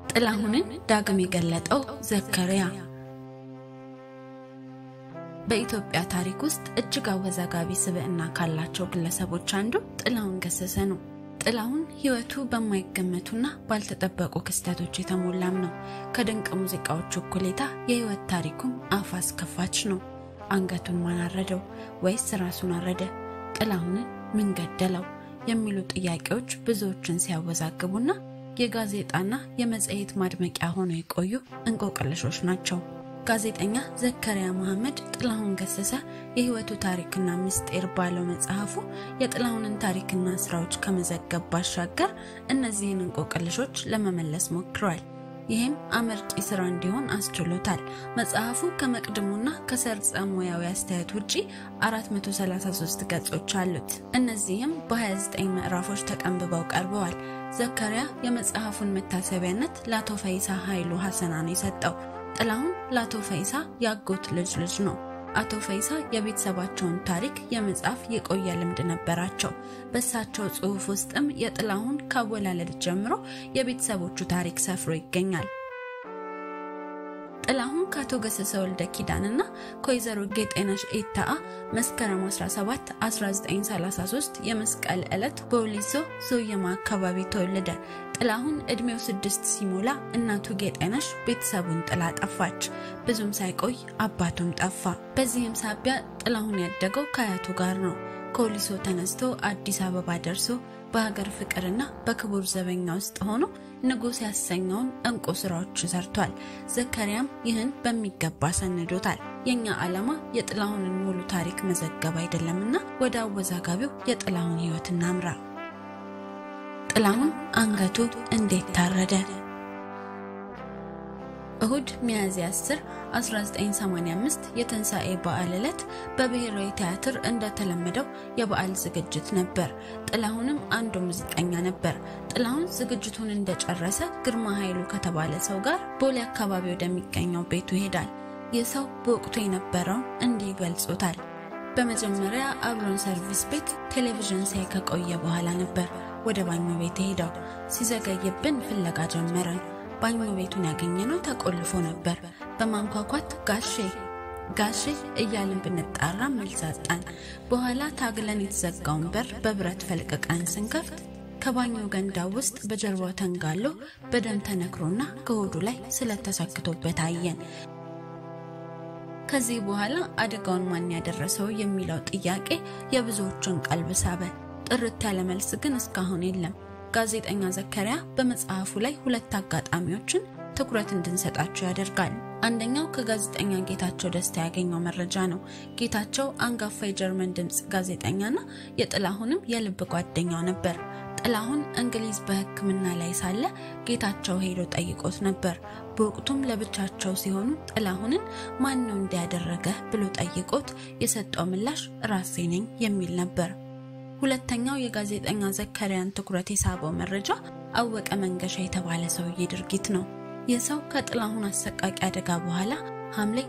ጥላሁንን ዳግም የገለጠው ዘከሪያ በኢትዮጵያ ታሪክ ውስጥ እጅግ አወዛጋቢ ስብዕና ካላቸው ግለሰቦች አንዱ ጥላሁን ገሰሰ ነው። ጥላሁን ሕይወቱ በማይገመቱና ባልተጠበቁ ክስተቶች የተሞላም ነው። ከድንቅ ሙዚቃዎቹ እኩሌታ የሕይወት ታሪኩም አፍ አስከፋች ነው። አንገቱን ማን አረደው? ወይስ ራሱን አረደ? ጥላሁንን ምን ገደለው? የሚሉ ጥያቄዎች ብዙዎችን ሲያወዛግቡና የጋዜጣና የመጽሔት ማድመቂያ ሆነው የቆዩ እንቆቅልሾች ናቸው። ጋዜጠኛ ዘከሪያ መሐመድ ጥላሁን ገሰሰ የሕይወቱ ታሪክና ምስጢር ባለው መጽሐፉ የጥላሁንን ታሪክና ስራዎች ከመዘገብ ባሻገር እነዚህን እንቆቅልሾች ለመመለስ ሞክረዋል። ይህም አመርቂ ስራ እንዲሆን አስችሎታል። መጽሐፉ ከመቅድሙና ከሰርጸ ሙያዊ አስተያየት ውጪ 433 ገጾች አሉት። እነዚህም በ29 ምዕራፎች ተቀንብበው ቀርበዋል። ዘከሪያ የመጽሐፉን መታሰቢያነት ለአቶ ፈይሳ ኃይሉ ሐሰና ነው የሰጠው። ጥላሁን ለአቶ ፈይሳ ያጎት ልጅ ልጅ ነው። አቶ ፈይሳ የቤተሰባቸውን ታሪክ የመጻፍ የቆየ ልምድ ነበራቸው። በእሳቸው ጽሑፍ ውስጥም የጥላሁን ካወላለድ ጀምሮ የቤተሰቦቹ ታሪክ ሰፍሮ ይገኛል። ጥላሁን ከአቶ ገሰሰ ወልደ ኪዳንና ከወይዘሮ ጌጤነሽ ኤታአ መስከረም 17 1933 የመስቀል ዕለት በወሊሶ ሶየማ አካባቢ ተወለደ። ጥላሁን እድሜው ስድስት ሲሞላ እናቱ ጌጤነሽ ቤተሰቡን ጥላ ጠፋች። ብዙም ሳይቆይ አባቱም ጠፋ። በዚህም ሳቢያ ጥላሁን ያደገው ከአያቱ ጋር ነው። ከወሊሶ ተነስቶ አዲስ አበባ ደርሶ በሀገር ፍቅርና በክቡር ዘበኛ ውስጥ ሆኖ ንጉሥ ያሰኘውን እንቁ ስራዎች ሰርቷል። ዘከሪያም ይህን በሚገባ ሰንዶታል። የእኛ ዓላማ የጥላሁንን ሙሉ ታሪክ መዘገብ አይደለምና ወደ አወዛጋቢው የጥላሁን ሕይወት እናምራ። ጥላሁን አንገቱ እንዴት ታረደ? እሁድ ሚያዝያ 10 1985 የትንሣኤ በዓል ዕለት በብሔራዊ ቲያትር እንደተለመደው የበዓል ዝግጅት ነበር። ጥላሁንም አንዱ ሙዚቀኛ ነበር። ጥላሁን ዝግጅቱን እንደጨረሰ ግርማ ኃይሉ ከተባለ ሰው ጋር ቦሌ አካባቢ ወደሚገኘው ቤቱ ይሄዳል። ይህ ሰው በወቅቱ የነበረውን እንዲህ ገልጾታል። በመጀመሪያ አብሮን ሰርቪስ ቤት ቴሌቪዥን ሳይ ከቆየ በኋላ ነበር ወደ ባኞ ቤት ሄደው። ሲዘገይብን ፍለጋ ጀመረን። ባኞ ቤቱን ያገኘነው ተቆልፎ ነበር። በማንኳኳት ጋሼ ጋሼ እያልን ብንጣራ መልስ አጣን። በኋላ ታግለን የተዘጋውን በር በብረት ፈልቅቀን ስንከፍት ከባኞ ገንዳ ውስጥ በጀርባው ተንጋሎ በደም ተነክሮና ከሆዱ ላይ ስለተሰክቶበት አየን። ከዚህ በኋላ አደጋውን ማን ያደረሰው የሚለው ጥያቄ የብዙዎቹን ቀልብ ሳበ። ጥርት ያለ መልስ ግን እስካሁን የለም። ጋዜጠኛ ዘከሪያ በመጽሐፉ ላይ ሁለት አጋጣሚዎችን ትኩረት እንድንሰጣቸው ያደርጋል። አንደኛው ከጋዜጠኛ ጌታቸው ደስታ ያገኘው መረጃ ነው። ጌታቸው አንጋፋ የጀርመን ድምፅ ጋዜጠኛና የጥላሁንም የልብ ጓደኛው ነበር። ጥላሁን እንግሊዝ በሕክምና ላይ ሳለ ጌታቸው ሄዶ ጠይቆት ነበር። በወቅቱም ለብቻቸው ሲሆኑ ጥላሁንን ማን ነው እንዲያደረገ ብሎ ጠይቆት የሰጠው ምላሽ ራሴ ነኝ የሚል ነበር። ሁለተኛው የጋዜጠኛ ዘከሪያን ትኩረት የሳበው መረጃ አወቀ መንገሻ የተባለ ሰውዬ ድርጊት ነው። ይህ ሰው ከጥላሁን አሰቃቂ አደጋ በኋላ ሐምሌ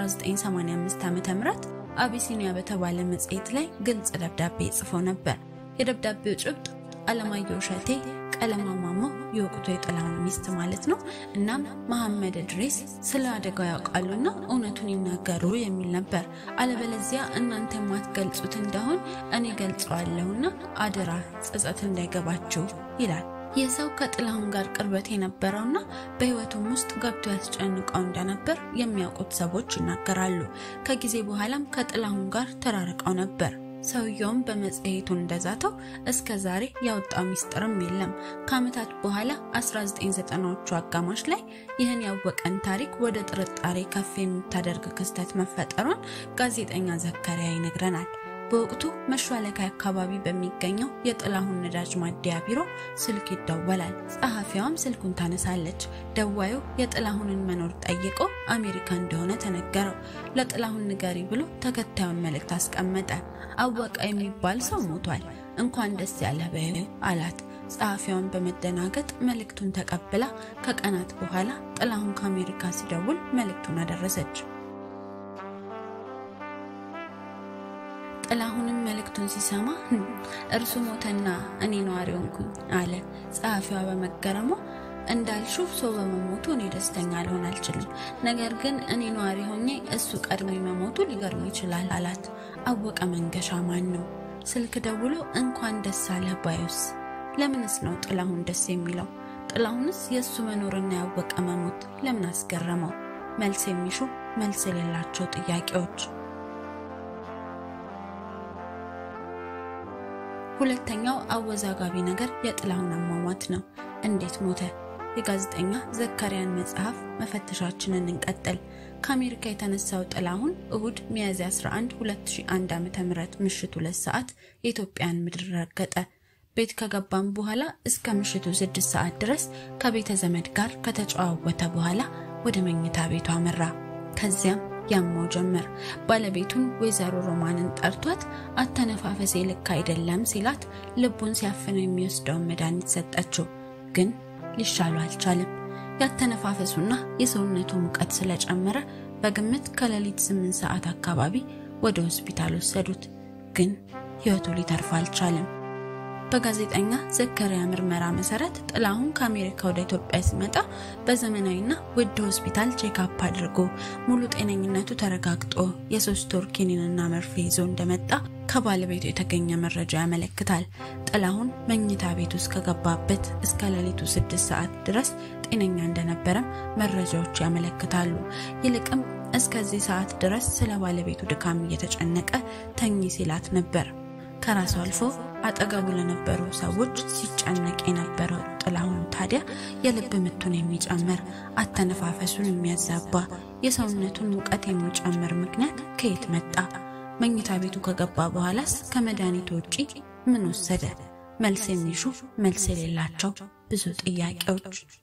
1985 ዓ.ም አቢሲኒያ በተባለ መጽሔት ላይ ግልጽ ደብዳቤ ጽፎ ነበር። የደብዳቤው ጭብጥ አለማየሁ እሸቴ፣ ቀለማ ማሞ የወቅቱ የጥላሁን ሚስት ማለት ነው፣ እናም መሐመድ እድሪስ ስለ አደጋው ያውቃሉና እውነቱን ይናገሩ የሚል ነበር። አለበለዚያ እናንተ የማትገልጹት እንደሆን እኔ ገልጸዋለሁና አደራ ጸጸት እንዳይገባችሁ ይላል። ይህ ሰው ከጥላሁን ጋር ቅርበት የነበረውና በሕይወቱም ውስጥ ገብቶ ያስጨንቀው እንደነበር የሚያውቁት ሰዎች ይናገራሉ። ከጊዜ በኋላም ከጥላሁን ጋር ተራርቀው ነበር። ሰውየውም በመጽሔቱ እንደዛተው እስከ ዛሬ ያወጣው ሚስጥርም የለም። ከዓመታት በኋላ 1990ዎቹ አጋማሽ ላይ ይህን ያወቀን ታሪክ ወደ ጥርጣሬ ከፍ የምታደርግ ክስተት መፈጠሯን ጋዜጠኛ ዘከሪያ ይነግረናል። በወቅቱ መሿለኪያ አካባቢ በሚገኘው የጥላሁን ነዳጅ ማደያ ቢሮ ስልክ ይደወላል። ጸሐፊዋም ስልኩን ታነሳለች። ደዋዩ የጥላሁንን መኖር ጠይቆ አሜሪካ እንደሆነ ተነገረው። ለጥላሁን ንገሪ ብሎ ተከታዩን መልእክት አስቀመጠ። አወቀ የሚባል ሰው ሞቷል፣ እንኳን ደስ ያለ በይው አላት። ጸሐፊዋን በመደናገጥ መልእክቱን ተቀብላ ከቀናት በኋላ ጥላሁን ከአሜሪካ ሲደውል መልእክቱን አደረሰች። ጥላሁንም መልእክቱን ሲሰማ እርሱ ሞተና እኔ ነዋሪ ሆንኩኝ አለ። ጸሐፊዋ በመገረሟ እንዳልሽው ሰው በመሞቱ እኔ ደስተኛ ልሆን አልችልም። ነገር ግን እኔ ነዋሪ ሆኜ እሱ ቀድሞ መሞቱ ሊገርም ይችላል አላት። አወቀ መንገሻ ማን ነው? ስልክ ደውሎ እንኳን ደስ አለህ ባዩስ? ለምንስ ነው ጥላሁን ደስ የሚለው? ጥላሁንስ የእሱ መኖርና ያወቀ መሞት ለምን አስገረመው? መልስ የሚሹ መልስ የሌላቸው ጥያቄዎች። ሁለተኛው አወዛጋቢ ነገር የጥላሁን አሟሟት ነው። እንዴት ሞተ? የጋዜጠኛ ዘካሪያን መጽሐፍ መፈተሻችንን እንቀጥል። ከአሜሪካ የተነሳው ጥላሁን እሁድ ሚያዝያ 11 2001 ዓ.ም ምሽት ሁለት ሰዓት የኢትዮጵያን ምድር ረገጠ። ቤት ከገባም በኋላ እስከ ምሽቱ ስድስት ሰዓት ድረስ ከቤተ ዘመድ ጋር ከተጨዋወተ በኋላ ወደ መኝታ ቤቱ አመራ። ከዚያም ያማው ጀመር። ባለቤቱን ወይዘሮ ሮማንን ጠርቷት አተነፋፈሴ ልክ አይደለም ሲላት ልቡን ሲያፍነው የሚወስደውን መድኃኒት ሰጠችው። ግን ሊሻሉ አልቻለም። ያተነፋፈሱና የሰውነቱ ሙቀት ስለጨመረ በግምት ከሌሊት ስምንት ሰዓት አካባቢ ወደ ሆስፒታል ወሰዱት። ግን ሕይወቱ ሊተርፍ አልቻለም። በጋዜጠኛ ዘከሪያ ምርመራ መሰረት ጥላሁን ከአሜሪካ ወደ ኢትዮጵያ ሲመጣ በዘመናዊና ውድ ሆስፒታል ቼክአፕ አድርጎ ሙሉ ጤነኝነቱ ተረጋግጦ የሶስት ወር ኪኒንና መርፌ ይዞ እንደመጣ ከባለቤቱ የተገኘ መረጃ ያመለክታል። ጥላሁን መኝታ ቤት ውስጥ ከገባበት እስከ ሌሊቱ ስድስት ሰዓት ድረስ ጤነኛ እንደነበረም መረጃዎች ያመለክታሉ። ይልቅም እስከዚህ ሰዓት ድረስ ስለ ባለቤቱ ድካም እየተጨነቀ ተኝ ሲላት ነበር። ከራሱ አልፎ አጠገቡ ለነበሩ ሰዎች ሲጨነቅ የነበረው ጥላሁን ታዲያ የልብ ምቱን የሚጨምር አተነፋፈሱን የሚያዛባ የሰውነቱን ሙቀት የሚጨምር ምክንያት ከየት መጣ? መኝታ ቤቱ ከገባ በኋላስ ከመድኃኒቱ ውጪ ምን ወሰደ? መልስ የሚሹ መልስ የሌላቸው ብዙ ጥያቄዎች